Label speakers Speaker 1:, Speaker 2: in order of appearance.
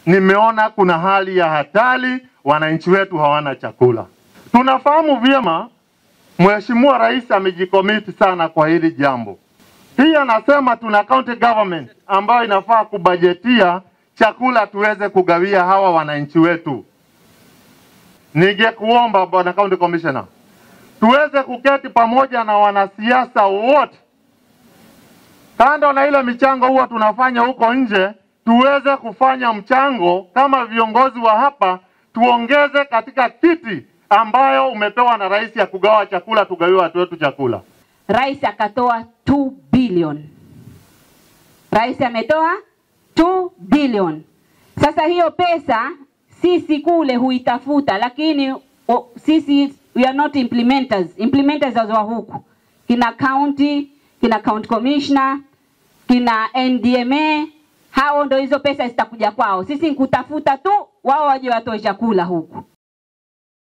Speaker 1: nimeona kuna hali ya hatari, wananchi wetu hawana chakula. Tunafahamu vyema Mheshimiwa Rais amejikomiti sana kwa hili jambo. Pia anasema tuna county government ambayo inafaa kubajetia chakula tuweze kugawia hawa wananchi wetu. Ningekuomba bwana county commissioner, tuweze kuketi pamoja na wanasiasa wote, kando na ile michango huwa tunafanya huko nje, tuweze kufanya mchango kama viongozi wa hapa, tuongeze katika kiti ambayo umepewa na rais ya kugawa chakula, tugawiwe watu wetu chakula.
Speaker 2: Rais akatoa 2 billion. Rais ametoa 2 billion. Sasa hiyo pesa sisi kule huitafuta, lakini o, sisi we are not implementers. Implementers wa huku kina county, kina county commissioner, kina NDMA, hao ndo hizo pesa zitakuja kwao. Sisi nkutafuta tu, wao waje watoe chakula huku.